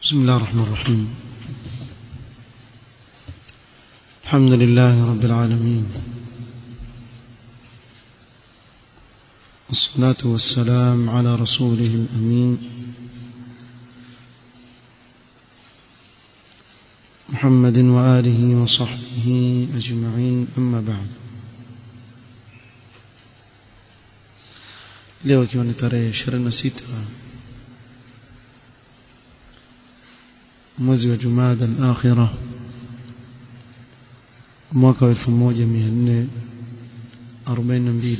بسم الله الرحمن الرحيم الحمد لله رب العالمين والصلاة والسلام على رسوله الأمين محمد وآله وصحبه أجمعين أما بعد leo ikiwa ni tarehe 26 mwezi wa Jumada al-Akhirah mwaka wa 1442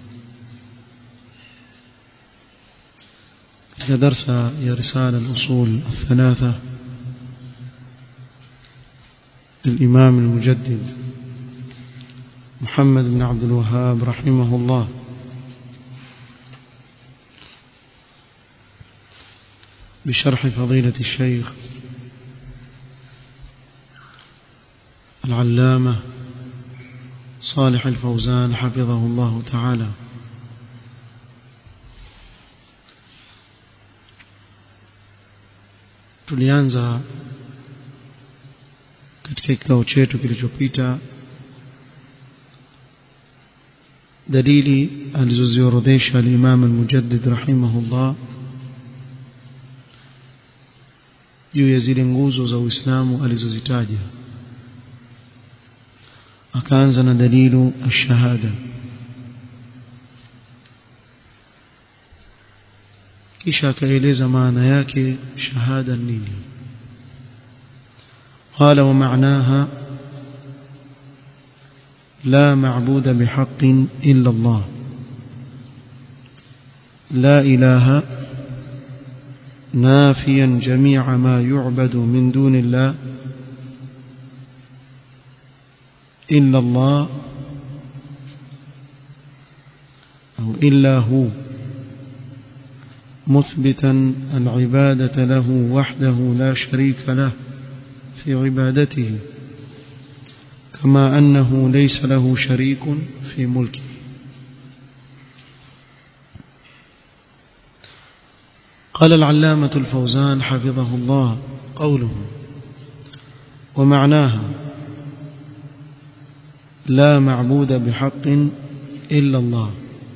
katika darsa ya risala al-usul الثلاثه للإمام المجدد محمد بن عبد الوهاب رحمه الله بشرح فضيلة الشيخ العلامة صالح الفوزان حفظه الله تعالى tulianza katika kikao chetu kilichopita dalili alizoziorodhesha al-Imam al-Mujaddid rahimahullah juu ya zile nguzo za Uislamu alizozitaja akaanza na dalilu ash-shahada kisha akaeleza maana yake shahada nini قال ومعناها لا معبود بحق إلا الله لا إله نافيا جميع ما يعبد من دون الله إلا الله أو إلا هو مثبتا العبادة له وحده لا شريك له في عبادته كما أنه ليس له شريك في ملكه قال العلامة الفوزان حفظه الله قوله ومعناها لا معبود بحق إلا الله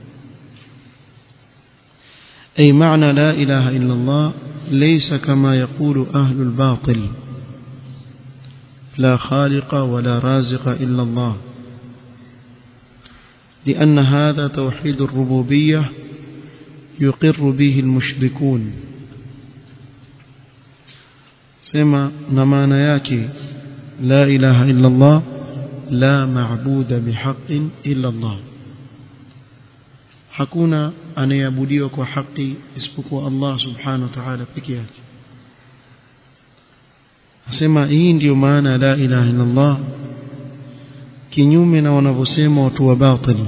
أي معنى لا إله إلا الله ليس كما يقول أهل الباطل لا خالق ولا رازق إلا الله لأن هذا توحيد الربوبية يقر به المشركون سما نمانا ياكي لا إله إلا الله لا معبود بحق إلا الله hakuna anayeabudiwa kwa haki isipokuwa Allah subhanahu wa ta'ala peke yake Nasema hii ndiyo maana la ilaha illa Allah kinyume na wanavyosema watu wa batili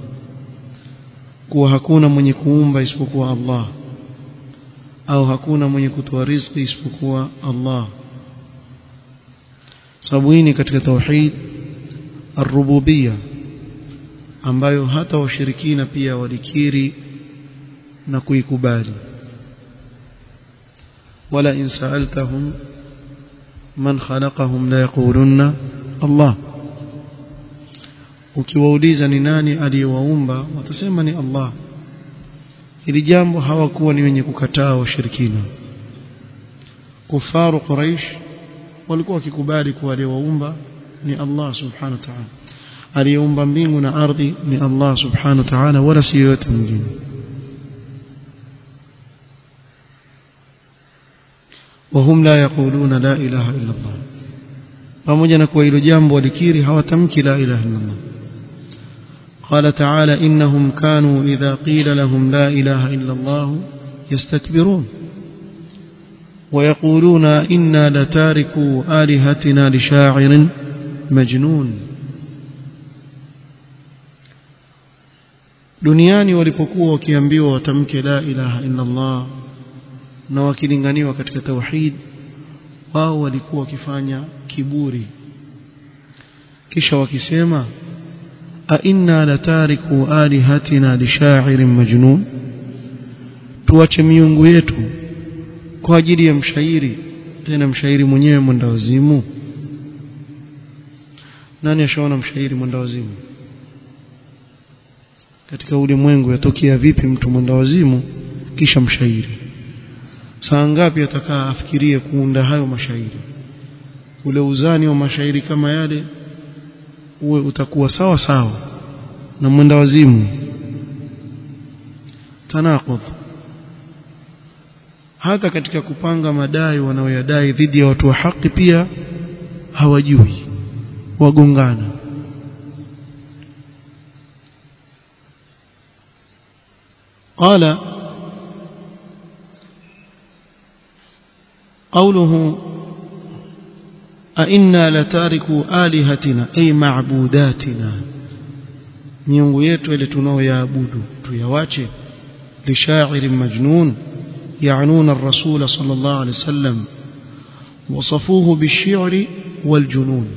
kuwa hakuna mwenye kuumba isipokuwa Allah au hakuna mwenye kutoa riziki isipokuwa Allah sababu hii ni katika tauhid ar-rububiyya ambayo hata washirikina pia walikiri na kuikubali wala in sa'altahum man khalaqahum la yaqulunna Allah ukiwauliza ni nani aliyewaumba watasema ni Allah hili jambo hawakuwa ni wenye kukataa washirikina kufaru quraish walikuwa wakikubali kuwa aliyewaumba ni Allah subhanahu wa ta'ala aliyeumba mbingu na ardhi ni Allah subhanahu wa ta'ala wala si yote mwingine وهم لا يقولون لا إله إلا الله pamoja na kuwa hilo jambo walikiri hawatamki la ilaha illa Allah قال تعالى إنهم كانوا إذا قيل لهم لا إله إلا الله يستكبرون ويقولون إنا لتاركوا آلهتنا لشاعر مجنون duniani walipokuwa wakiambiwa watamke la ilaha illa Allah na wakilinganiwa katika tauhid wao walikuwa wakifanya kiburi kisha wakisema a inna latariku alihatina lishairin majnun tuache miungu yetu kwa ajili ya mshairi tena mshairi mwenyewe mwenda wazimu nani ashaona mshairi mwenda wazimu katika ulimwengu yatokea vipi mtu mwenda wazimu kisha mshairi saa ngapi atakaa afikirie kuunda hayo mashairi ule uzani wa mashairi kama yale uwe utakuwa sawa sawa na mwenda wazimu tanaqud hata katika kupanga madai wanaoyadai dhidi ya watu wa haki pia hawajui wagongana قال قوله أئنا لتاركوا آلهتنا أي معبوداتنا miungu yetu ile tunaoyaabudu tuyawache lisha'irin majnun يعنون الرسول صلى الله عليه وسلم وصفوه بالشعر والجنون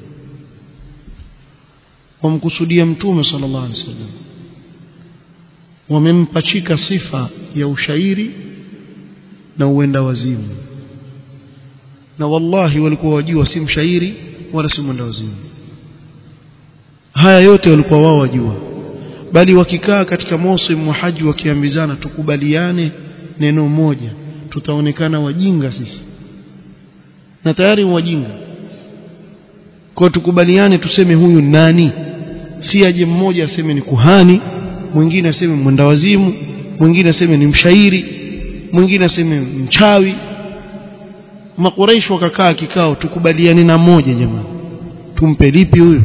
ومقصوديا متوم صلى الله عليه وسلم wamempachika sifa ya ushairi na uenda wazimu na wallahi walikuwa wajua si mshairi wala si mwenda wazimu haya yote walikuwa wao wajua bali wakikaa katika mausim wa haji wakiambizana tukubaliane neno moja tutaonekana wajinga sisi na tayari wajinga kwa tukubaliane tuseme huyu nani si aje mmoja aseme ni kuhani mwingine aseme mwenda wazimu mwingine aseme ni mshairi mwingine aseme mchawi makuraish wakakaa kikao tukubaliane na moja jamani tumpe lipi huyu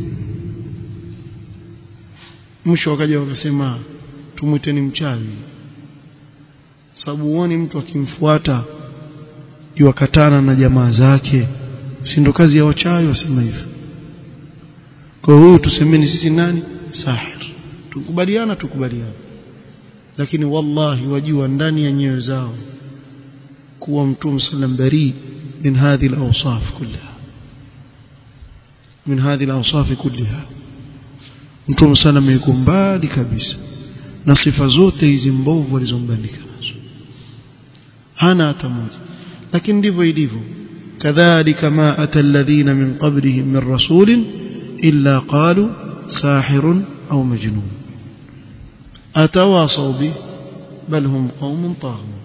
mwisho wakaja wakasema tumwiteni mchawi sababu huoni mtu akimfuata yuwakatana na jamaa zake si ndo kazi ya wachawi wasema hivyo kwa huyu tusemeni sisi nani sahir tukubaliana tukubaliana lakini wallahi wajua ndani ya nyoyo zao kuwa mtume sallam bari min hadhihi al-awsaf kullaha min hadhihi al-awsaf kullaha mtume sallam yuko mbali kabisa na sifa zote hizi mbovu alizombandika nazo hana hata moja lakini ndivyo ilivyo kadhalika ma ata alladhina min qablihim min rasulin illa qalu sahirun au majnun atawasaw bi bal hum qaumun taghun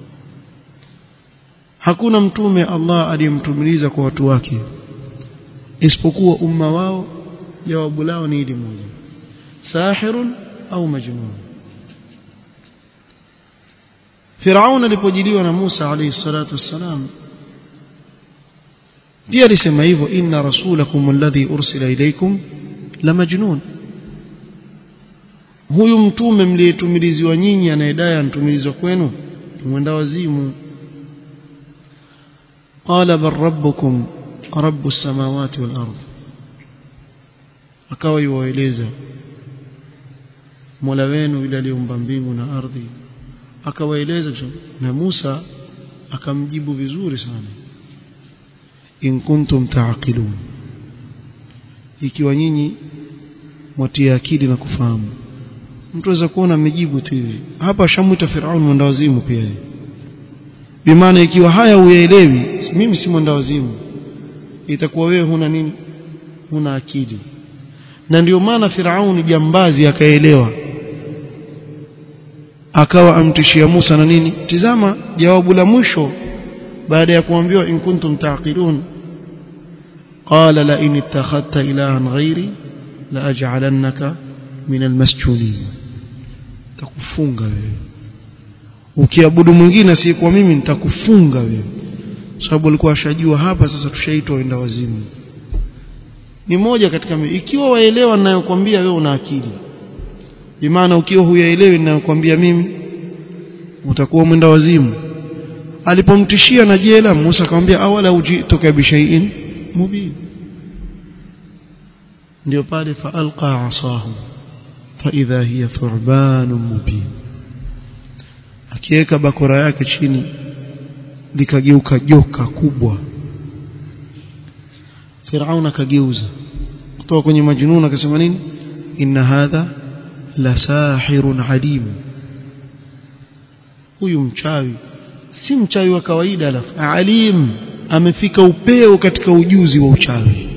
hakuna mtume Allah aliyemtumiliza kwa watu wake isipokuwa umma wao jawabu lao ni hili moja sahirun au majnun Firaun alipojiliwa na Musa alayhi salatu wassalam pia alisema hivyo inna rasulakum alladhi ursila ilaykum la majnun huyu mtume mliyetumiliziwa nyinyi anayedai antumilizwa kwenu mwenda wazimu qala bal rabbukum rabbus samawati wal ardh akawa yuwaeleza Mola wenu yule aliumba mbingu na ardhi akawaeleza na Musa akamjibu vizuri sana in kuntum taaqilun ikiwa nyinyi mwatia akili na kufahamu mtu aweza kuona amejibu tu hivi hapa shamwita Firaun mwendawazimu pia bimaana ikiwa haya uyaelewi mimi si mwendawazimu itakuwa wewe huna nini huna akili na ndio maana Firauni jambazi akaelewa akawa amtishia Musa na nini tizama jawabu la mwisho baada ya kuambiwa in kuntum taqilun qala la in ittakhadta ilahan ghairi la aj'alannaka min almasjunin takufunga wewe ukiabudu mwingine asiyekuwa mimi nitakufunga wewe sababu alikuwa ashajua hapa sasa tushaitwa wenda wazimu ni moja katika ikiwa waelewa ninayokuambia wewe una akili bimaana ukiwa huyaelewi ninayokuambia mimi utakuwa mwenda wazimu alipomtishia na jela Musa akamwambia awala ujitoka bishaiin mubin ndio pale faalqa asahu faidha hiya thu'ban mubin akiweka bakora yake chini likageuka joka kubwa Firaun akageuza kutoka kwenye majnun akasema nini inna hadha la sahirun alim huyu mchawi si mchawi wa kawaida alafu alim amefika upeo katika ujuzi wa uchawi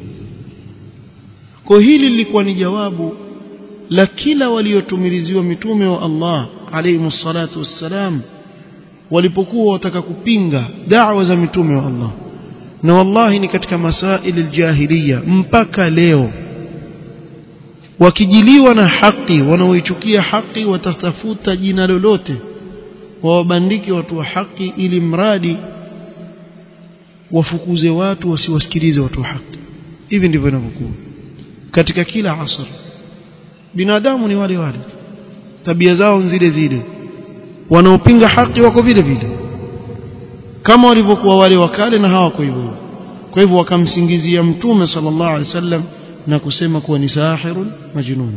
kwa hili lilikuwa ni jawabu la kila waliotumiliziwa mitume wa Allah alayhi salatu wassalam walipokuwa wataka kupinga da'wa za mitume wa Allah na wallahi ni katika masaili aljahiliya mpaka leo wakijiliwa na haki wanaoichukia haki watatafuta jina lolote wawabandike watu wa haki ili mradi wafukuze watu wasiwasikilize watu wa haki hivi ndivyo inavyokuwa katika kila asr binadamu ni wale wale tabia zao zile zile wanaopinga haki wako vile vile kama walivyokuwa wale wakale na hawako hivyo kwa hivyo wakamsingizia mtume sallallahu alaihi wasallam na kusema kuwa ni sahirun majnun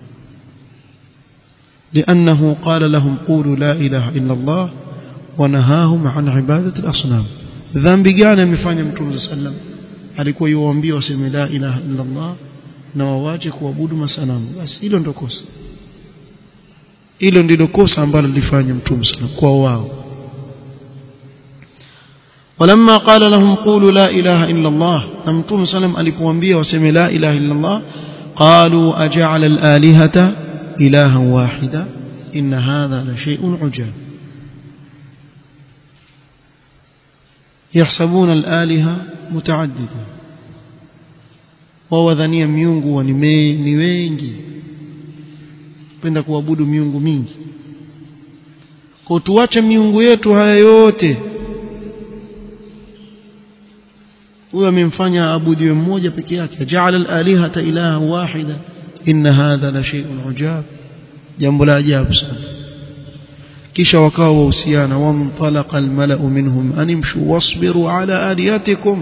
لأنه قال لهم قولوا لا إله إلا الله ونهاهم عن عبادة الأصنام dhambi gani amefanya mtume sallam alikuwa yuwaambia waseme la ilaha illa Allah na wawache kuabudu masanamu basi hilo ndio kosa hilo ndilo kosa ambalo lilifanya mtume sallam kwa wao ولما قال لهم قولوا لا إله إلا الله نمتم سلم ألقوانبيا وسمي لا إله إلا الله قالوا أجعل الآلهة إلها واحدا إن هذا لشيء عجاب يحسبون الآلهة متعددة ووذنيا ميونغو ونمي wengi penda kuabudu miungu mingi kwa tuache miungu yetu haya yote huyo amemfanya abudiwe mmoja peke yake jaala al-alihata ilaha wahida inna hadha la shay'un ujab jambo la ajabu sana kisha wakawa wahusiana wamtalaqa al-mala'u minhum animshu wasbiru ala alihatikum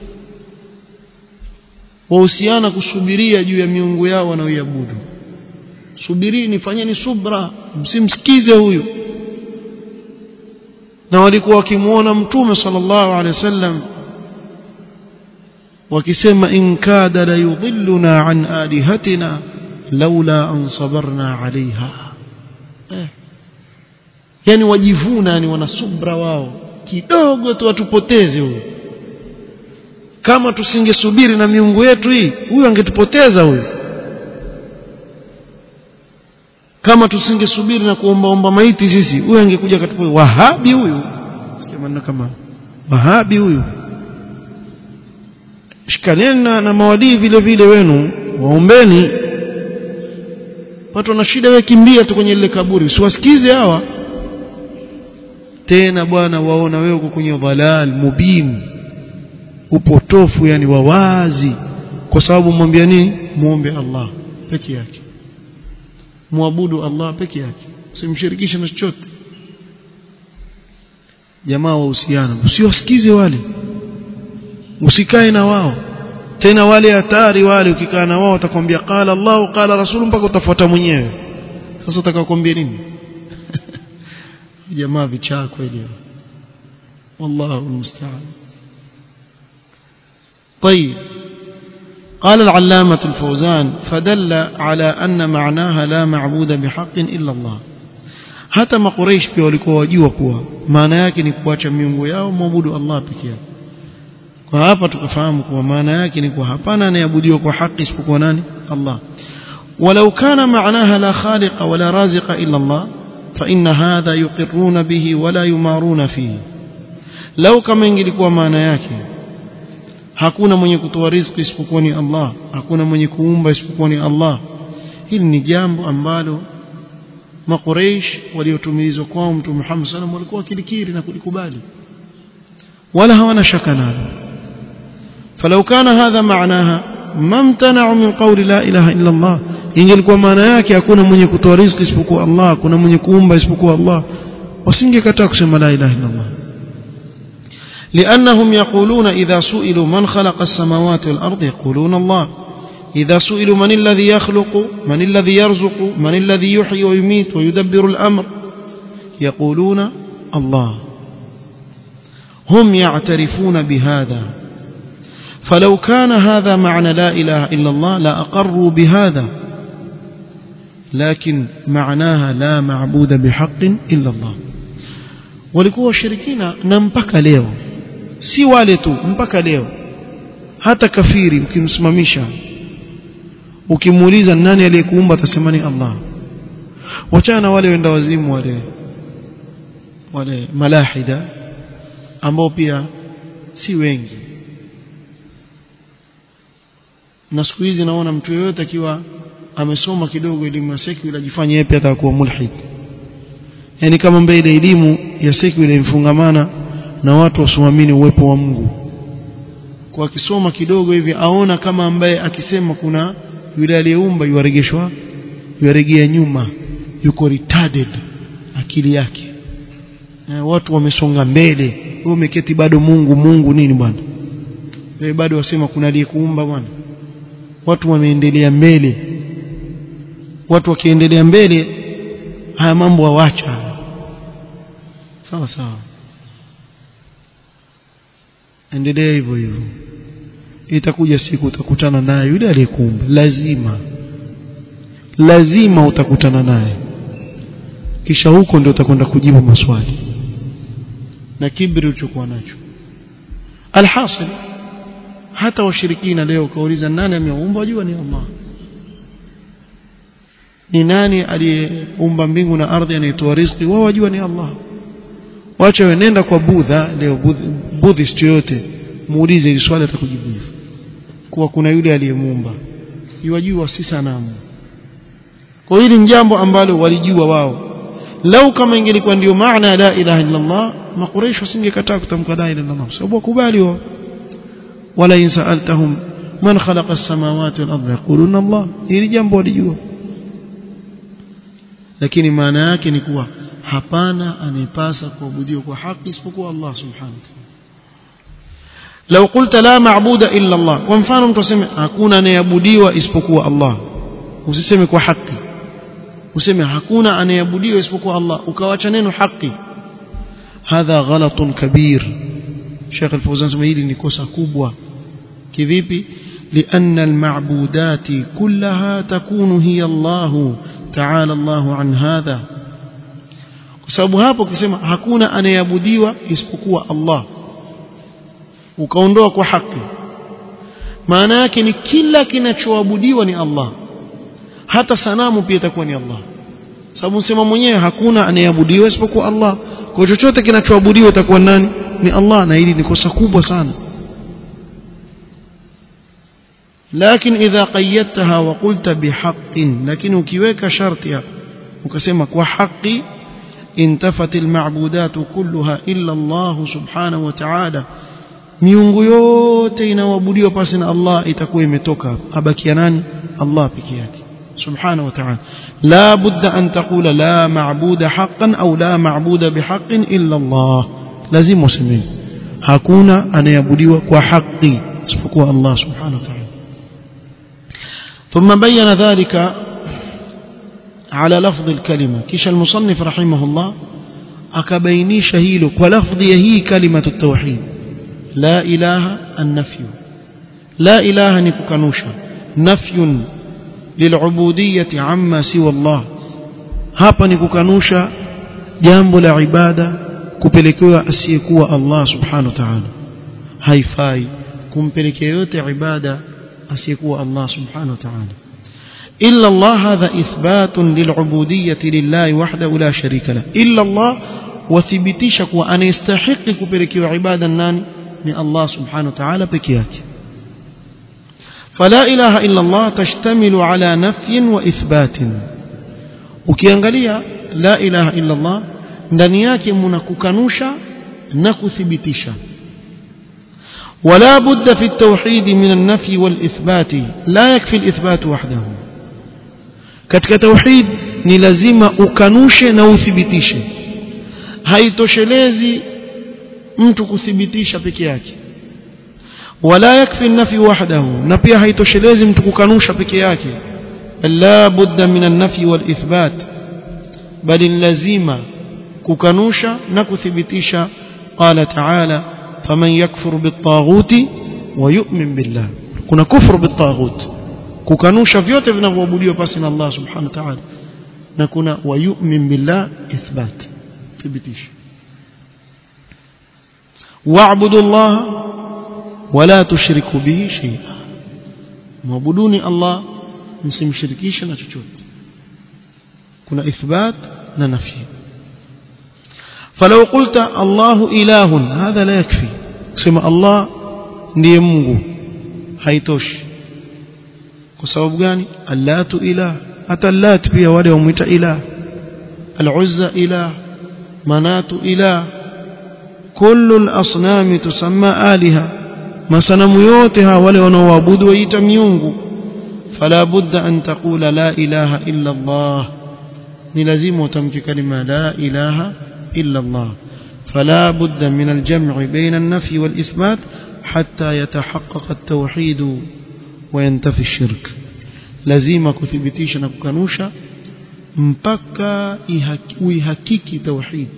wahusiana kusubiria juu ya miungu yao wanaoiabudu subirini fanyeni subra msimsikize huyu na walikuwa wakimuona mtume sallallahu alaihi wasallam wakisema in kada la yudhilluna an alihatina laula an sabarna alaiha eh. yani wajivuna yani wana subra wao kidogo tu watupoteze huyo kama tusingesubiri na miungu yetu hii huyu angetupoteza huyu kama tusingesubiri na kuombaomba maiti sisi huyu angekuja katupo wahabi huyu sikia maneno kama wahabi huyu shikaneni na, na mawadii vile vile wenu waombeni watu wana shida wewe kimbia tu kwenye lile kaburi usiwasikize hawa tena bwana waona wewe uko kwenye dhalal mubin upotofu yani wawazi kwa sababu mwambia nini muombe Allah peke yake muabudu Allah peke yake usimshirikishe na chochote jamaa wahusiana usiwasikize wale usikae na wao tena wale hatari wale ukikaa na wao watakwambia qala Allah qala rasul mpaka utafuata mwenyewe sasa utakakwambia nini jamaa vichaa kweli wallahu almusta'an طيب قال العلامة الفوزان فدل على أن معناها لا معبود بحق إلا الله hata makureish pia walikuwa wajua kuwa maana yake ni kuacha miungu yao muabudu Allah peke yake kwa hapa tukafahamu kuwa maana yake ni kuwa hapana anayeabudiwa kwa haki isipokuwa nani Allah ولو كان معناها لا خالق ولا رازق إلا الله فإن هذا يقرون به ولا يمارون فيه لو كما ingelikuwa maana yake hakuna mwenye kutoa riziki isipokuwa ni Allah hakuna mwenye kuumba isipokuwa ni Allah hili ni jambo ambalo maqureish waliotumilizwa kwao mtume Muhammad sallam walikuwa wakilikiri na kulikubali wala hawana shaka nalo فلو كان هذا معناها ما امتنعوا من قول لا اله الا الله ingelikuwa maana yake hakuna mwenye kutoa riziki isipokuwa Allah hakuna mwenye kuumba isipokuwa Allah wasingekataa kusema la ilaha illa Allah لأنهم يقولون إذا سئلوا من خلق السماوات والأرض يقولون الله إذا سئلوا من الذي يخلق من الذي يرزق من الذي يحيي ويميت ويدبر الأمر يقولون الله هم يعترفون بهذا فلو كان هذا معنى لا إله إلا الله لأقروا بهذا لكن معناها لا معبود بحق إلا الله walikuwa washirikina na mpaka leo si wale tu mpaka leo hata kafiri ukimsimamisha ukimuuliza nani aliyekuumba atasema ni Allah wachana na wale wenda wazimu wale wale malahida ambao pia si wengi na siku hizi naona mtu yeyote akiwa amesoma kidogo elimu ya secular ajifanye yeye pia atakuwa mulhid yani kama mbele elimu ya secular imfungamana na watu wasioamini uwepo wa Mungu kwa akisoma kidogo hivi aona kama ambaye akisema kuna yule aliyeumba yuaregeshwa yuaregea nyuma yuko retarded akili yake e, watu wamesonga mbele wewe umeketi bado Mungu Mungu nini bwana wewe bado wasema kuna aliyekuumba bwana watu wameendelea mbele watu wakiendelea mbele haya mambo hawacha sawa sawa endelea hivyo hivyo itakuja siku utakutana naye yule aliyekuumba lazima lazima utakutana naye kisha huko ndio utakwenda kujibu maswali na kibri ulichokuwa nacho alhasil hata washirikina leo kauliza nani ameumba wajua ni Allah ni nani aliyeumba mbingu na ardhi anaitoa riziki wao wajua ni Allah wacha wenenda kwa budha leo buddhist yote muulize hili swali atakujibu hivyo kuwa kuna yule aliyemuumba yajua si sanamu kwa hili ni jambo ambalo walijua wao lau kama ingelikuwa ndio maana la ilaha illa Allah makureshi wasingekataa kutamka la ilaha illa Allah sababu wakubali wao wala in sa'altahum man khalaqa as-samawati wal arda yaquluna Allah hili jambo walijua lakini maana yake ni kuwa hapana anayepasa kuabudiwa kwa haki isipokuwa Allah subhanahu wa ta'ala لو قلت لا معبود الا الله kwa mfano mtu aseme hakuna anayeabudiwa isipokuwa Allah usiseme kwa haki useme hakuna anayeabudiwa isipokuwa Allah ukawacha neno haki hadha ghalatun kabir Sheikh Al-Fawzan sema hili ni kosa kubwa kivipi لأن المعبودات كلها تكون هي الله تعالى الله عن هذا kwa sababu hapo ukisema hakuna anayeabudiwa isipokuwa Allah ukaondoa kwa haki maana yake ni kila kinachoabudiwa ni Allah hata sanamu pia itakuwa ni Allah sababu sema mwenyewe hakuna anayeabudiwa isipokuwa Allah kwa chochote kinachoabudiwa itakuwa nani ni Allah na hili ni kosa kubwa sana لكن إذا قيدتها وقلت بحق لكن ukiweka sharti ukasema kwa haki انتفت المعبودات كلها إلا الله سبحانه وتعالى miungu yote inaoabudiwa pasi na Allah itakuwa imetoka abakia nani Allah peke yake subhanahu wa ta'ala la budda an taqula la ma'buda haqqan au la ma'buda bihaqqin illa Allah lazima useme hakuna anayeabudiwa kwa haki isipokuwa Allah subhanahu wa ta'ala ثم بين ذلك على لفظ الكلمة كش المصنف رحمه الله أكبينيش هيلك ولفظ هي كلمة التوحيد لا إله النفي لا إله نكوكانوشا نفي للعبودية عما سوى الله hapa ni kukanusha jambo la ibada kupelekewa asiyekuwa Allah subhanahu wa ta'ala haifai kumpelekea yote ibada asiyekuwa Allah subhanahu wa ta'ala illa Allah hadha ithbatun lil'ubudiyyati lillahi wahdahu la sharika la illa Allah wathibitisha kuwa anastahili kupelekewa ibada nani ni Allah subhanahu wa ta'ala peke yake فلا إله إلا الله تشتمل على نفي وإثبات ukiangalia la ilaha illa Allah ndani yake mna kukanusha na kuthibitisha ولا بد في التوحيد من النفي والإثبات لا يكفي الإثبات وحده katika tauhid ni lazima ukanushe na uthibitishe haitoshelezi mtu kuthibitisha peke yake wala yakfi nafi wahdahu na pia haitoshelezi mtu kukanusha peke yake la budda min an-nafi wal ithbat bali lazima kukanusha na kuthibitisha qala ta'ala faman yakfur bit-taghuti wa yu'min billah kuna kufru bit-taghut kukanusha vyote vinavyoabudiwa pasi na Allah subhanahu wa ta'ala na kuna wa yu'min billah ithbat thibitisha wa'budu Allah wala tushriku bihi shay'a mwabuduni Allah msimshirikishe na chochote kuna ithbat na nafi فلو قلت الله إله هذا لا يكفي سمع الله ndiye Mungu haitoshi kwa sababu gani allatu ilah hata allat pia wale wamuita ilah al-uzza ilah manatu ilah kullu al-asnam tusamma aliha masanamu yote hawa wale wanaoabudu waita miungu fala budda an taqula la ilaha illa Allah ni lazima utamke kalima la ilaha illa Allah فلا بد من الجمع بين النفي والإثبات حتى يتحقق التوحيد وينتفي الشرك لازم كثبتيشا نكنوشا mpaka uihakiki tauhid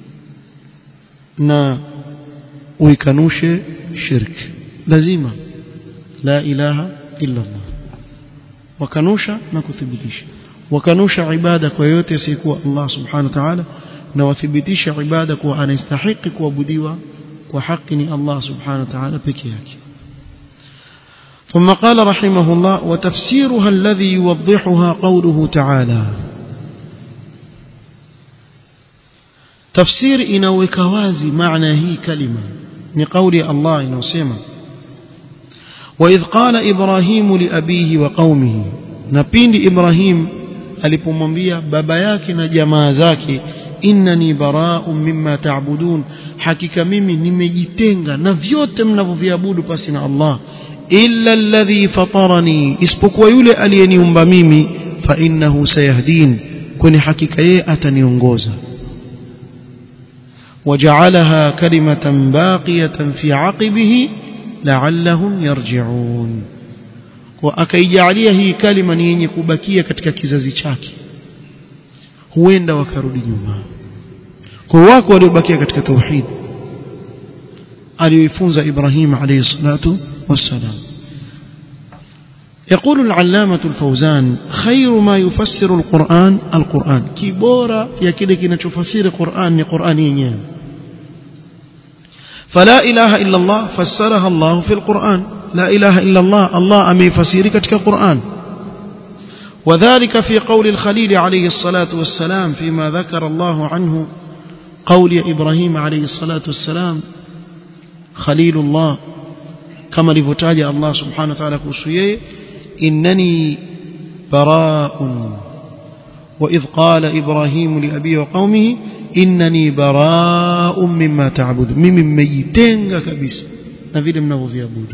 na uikanushe shirk lazima la ilaha illa Allah wakanusha na kuthibitisha wakanusha ibada kwa yote asiyekuwa Allah subhanahu wa ta'ala na wathibitisha ibada kuwa anastahili kuabudiwa kwa haki ni Allah subhanahu wa ta'ala peke yake ثم قال رحمه الله وتفسيرها الذي يوضحها قوله تعالى تفسير inaweka wazi maana hii kalima ni kauli ya Allah inayosema وإذ قال إبراهيم لأبيه وقومه نبيند إبراهيم alipomwambia baba yake na jamaa zake innani bara'un mimma ta'budun hakika mimi nimejitenga na vyote mnavyoviabudu pasi na Allah illa alladhi fatarani isipokuwa yule aliyeniumba mimi fa innahu sayahdin kwani hakika yeye ataniongoza وجعلها كلمة باقية في عقبه لعلهم يرجعون وأكيجعليها هي كلمة yenye kubakia katika kizazi chake huenda wakarudi nyuma kwa wako waliobakia katika tauhid aliyoifunza Ibrahim alayhi salatu wassalam يقول العلامة الفوزان خير ما يفسر القرآن القرآن كبورة يا كده كنا تفسير القرآن قرآن ينين فلا إله إلا الله فسرها الله في القرآن لا إله إلا الله الله أمي فسيرك كقرآن وذلك في قول الخليل عليه الصلاة والسلام فيما ذكر الله عنه قول إبراهيم عليه الصلاة والسلام خليل الله كما لفتاج الله سبحانه وتعالى كسيه إنني براء وإذ قال إبراهيم لأبيه وقومه إنني براء مما تعبد ممن ميتين كبس نفيد منه في أبوده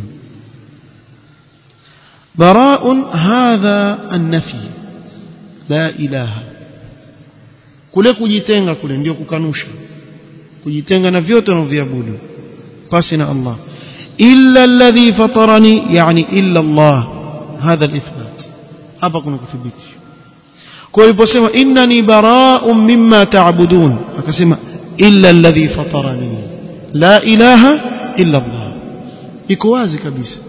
براء هذا النفي لا إله kule kujitenga kule ndio kukanusha kujitenga na vyote unavyoviabudu pasi na Allah illa alladhi fatarani yani illa Allah hadha alithbat hapa kuna kudhibitisha kwa aliposema innani bara'un mimma ta'budun akasema illa alladhi fatarani la ilaha illa Allah iko wazi kabisa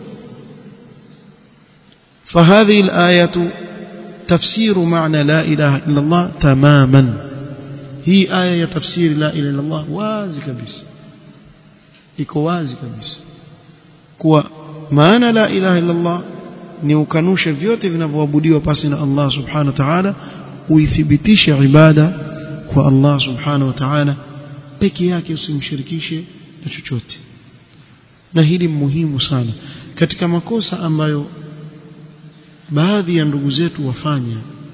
فهذه الآية تفسير معنى لا إله إلا الله تماما هي آية تفسير لا إله إلا الله وازي كبيس iko wazi kabisa kuwa maana la ilaha illa Allah ni ukanushe vyote vinavyoabudiwa pasi na Allah subhanahu wa ta'ala uithibitishe ibada kwa Allah subhanahu wa ta'ala peke yake usimshirikishe na chochote na hili muhimu sana katika makosa ambayo baadhi ya ndugu zetu wafanya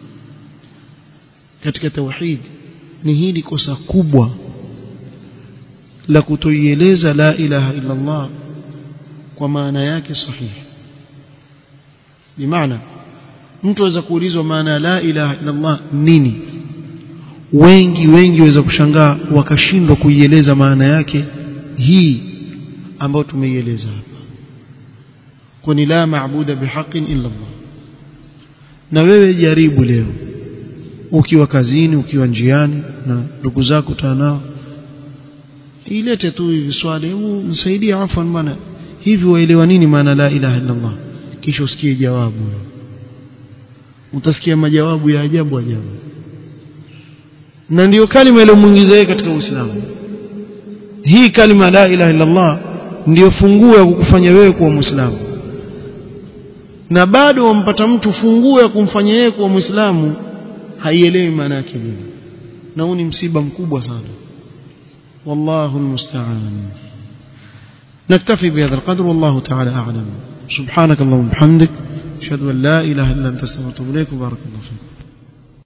katika tauhid ni hili kosa kubwa la kutoieleza la ilaha illa Allah kwa maana yake sahihi bimaana mtu aweza kuulizwa maana ya la ilaha illa Allah nini wengi wengi waweza kushangaa wakashindwa kuieleza maana yake hii ambayo tumeieleza hapa kwani la maabuda bihaqin illa Allah na wewe jaribu leo ukiwa kazini ukiwa njiani na ndugu zako tanao ilete tu hivi swali hebu nisaidie afwan bwana hivi waelewa nini maana la ilaha illa Allah kisha usikie jawabu utasikia majawabu ya ajabu ajabu na ndiyo kalima iliyomuingiza yeye katika Uislamu hii kalima la ilaha illa Allah ndiyo funguo ya kukufanya wewe kuwa muislamu na bado wampata mtu funguo ya kumfanya yeye kuwa muislamu haielewi maana yake nini na huu ni msiba mkubwa sana wallahu almusta'an نكتفي بهذا القدر والله تعالى أعلم سبحانك اللهم وبحمدك أشهد أن لا إله إلا أنت استغفرك وأتوب إليك وبارك الله فيك